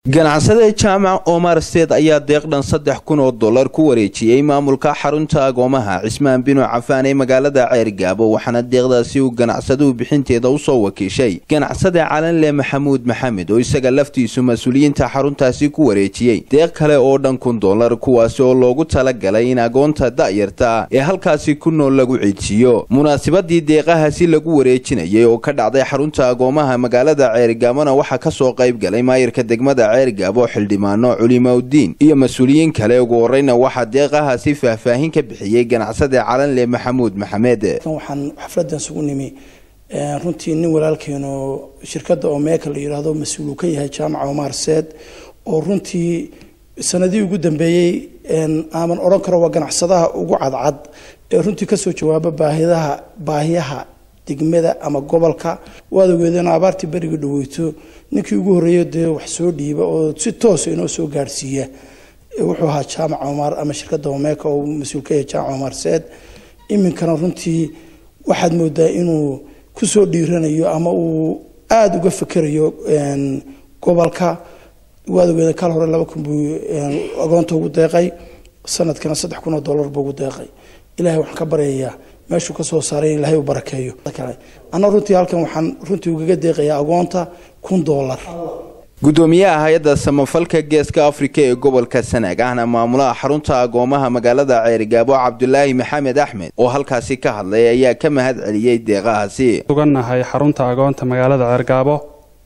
ganacsade jaamac omar steed ayaa deeqdhan saddex kun oo dollar ku wareejiyey maamulka xarunta agoomaha cismaan binu cafaan ee magaalada ceergaabo waxaana deeqdaasi uu ganacsaduhu bixinteeda usoo wakiishay ganacsade calanle maxamuud maxamed oo isaga laftiisu mas-uuliyiinta xaruntaasi ku wareejiyey deeq kale oo dhan kun dollar kuwaasi oo loogu talagalay in agoonta da'yarta ee halkaasi ku nool lagu ciidsiiyo munaasabadii deeqahaasi lagu wareejinayay oo ka dhacday xarunta agoomaha magaalada ceergaabona waxaa kasoo qayb galay maayirka degmada ceergaabo xildhibaano culimaudiin iyo mas-uuliyiin kale ugu horeyna waxaa deeqahaasi faahfaahin ka bixiyey ganacsade calanle maxamuud maxamed waxaan xafladan isugu nimi runtii nin walaalkeeno shirkadda omeeka la yidhaahdo mas-uul uu ka yahay jaamaca omar seed oo runtii sanadihii ugu dambeeyey aaman odhan karo waa ganacsadaha ugu cadcad ee runtii kasoo jawaaba baahidaha baahiyaha degmada ama gobolka waad ogeedeen abaartii beriga dhaweyto ninkii ugu horreeya dee wax soo dhiiba oo si toosa inoo soo gaadhsiiya wuxuu ahaa jaamac omar ama shirkadda omeeka oo mas-uul ka yahay jaamac omar seed iminkana runtii waxaad moodaa inuu kusoo dhiiranayo ama uu aada uga fekerayo gobolka waad ogeedeen kal hore laba kun buu agoonta ugu deeqay sanadkana saddex kun oo dollar buu ugu deeqay ilahay waxaan ka baryayaa meeshuu ka soo saaray in ilahay u barakeeyo anna runtii halkan waxaan runtii ugaga deeqayaa agoonta kun dollar gudoomiyaha hay-adda samafalka geeska afrika ee gobolka sanaag ahna maamulaha xarunta agoomaha magaalada ceerigaabo cabdulaahi maxamed axmed oo halkaasi ka hadlay ayaa ka mahad celiyey deeqahaasi sugannahay xarunta agoonta magaalada ceergaabo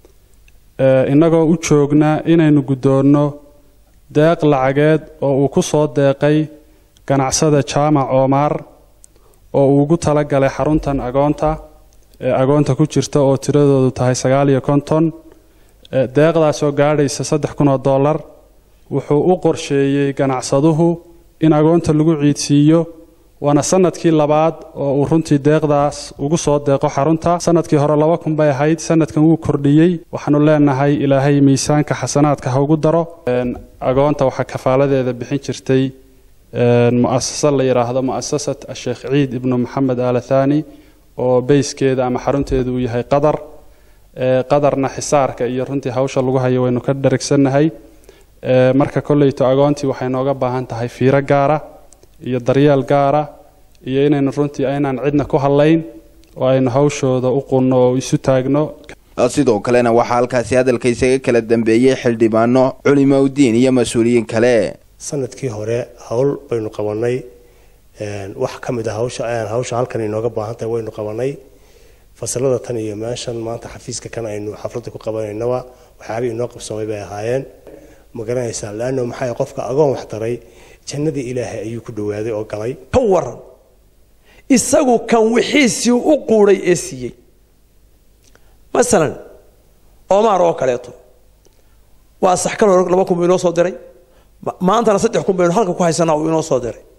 innagoo u joogna inaynu guddoonno deeq lacageed oo uu ku soo deeqay ganacsada jaamac oomaar oo uu ugu talagalay xaruntan agoonta ee agoonta ku jirta oo tiradoodu tahay sagaal iyo konton deeqdaasoo gaadhaysa saddex kun oo dollar wuxuu u qorsheeyey ganacsaduhu in agoonta lagu ciidsiiyo waana sanadkii labaad oo uu runtii deeqdaas ugu soo deeqo xarunta sanadkii hore laba kun bay ahayd sanadkan wuu kordhiyey waxaanu leenahay ilaahay miisaanka xasanaadka ha ugu daro agoonta waxaa kafaaladeeda bixin jirtay muasasa la yidhaahdo muasasat asheekh ciid ibnu maxamed alathani oo beyskeeda ama xarunteedu uu yahay qadar qadarna xisaarka iyo runtii hawsha lagu hayo waynu ka dharigsannahay marka kolleyto agoontii waxay nooga baahan tahay fiiro gaara iyo daryeel gaara iyo inaynu runtii aynaan cidna ku hadlayn oo aynu hawshooda u qunno oo isu taagno sidoo kalena waxaa halkaasi hadalka isaga kala dambeeyey xildhibaano culimaudiin iyo mas-uuliyiin kale sanadkii hore hawl baynu qabanay wax ka mid a hawsha hawsha halkan inooga baahan tahay waynu qabanay fasalada tan iyo meeshan maanta xafiiska kan aynu xafladda ku qabanaynaba waxyaabihii inoo qabsoomay bay ahaayeen ma garanaysaa laano maxaa qofka agoon wax daray jannadii ilaahay ayuu ku dhawaaday oo galay ka waran isagu kan wixiisii u quuday ee siiyey masalan omaar oo kaleeto waa sax kal hore laba kun buu inoo soo diray maantana saddex kun baynu halka ku haysanaa uu inoo soo diray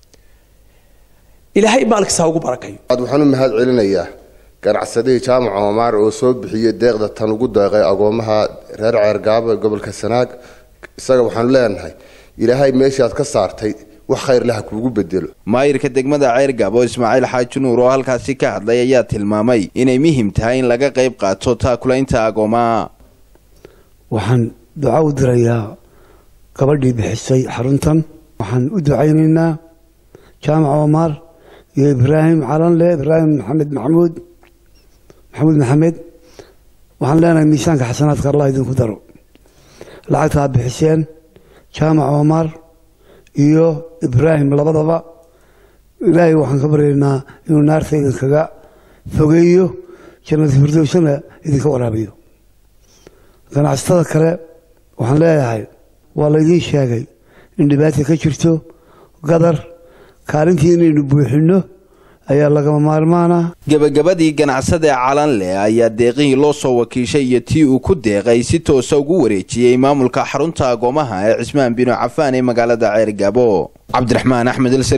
ilaahay maalkiisa ha ugu barakayo waxaan u mahad celinayaa ganacsadihii jaamac oomaar oo soo bixiyey deeqda tan ugu deeqay agoomaha reer ceergaabo ee gobolka sanaag isaga waxaanu leenahay ilaahay meeshii aad ka saartay wax khayr leh ha kuugu bedelo maayirka degmada ceergaabo ismaaciil xaaji nuur oo halkaasi ka hadlay ayaa tilmaamay inay muhim tahay in laga qayb qaato taakulaynta agoomaha waxaan duca u dirayaa gabadhii bixisay xaruntan waxaan u ducaynaynaa jaamac oomaar iyo ibraahim calanle ibraahim maxamed maxamuud maxamuud maxamed waxaan leenahay miisaanka xasanaadka allah idinku daro lacagtaa bixiseen jaamac oomaar iyo ibraahim labadaba ilaahay waxaan ka baryaynaa inuu naarta idinkaga fogeeyo jannada firdowsana idinka waraabiyo ganacsatada kale waxaan leeyahay waa laydiin sheegay in dhibaata ka jirto gadar kaalintii inaynu buuxinno ayaa lagama maarmaana gebagabadii ganacsade calanle ayaa deeqihii loo soo wakiishay iyo tii uu ku deeqay si toosa ugu wareejiyey maamulka xarunta agoomaha ee cismaan binu cafaan ee magaalada ceergaabo cabdiraxmaan axmed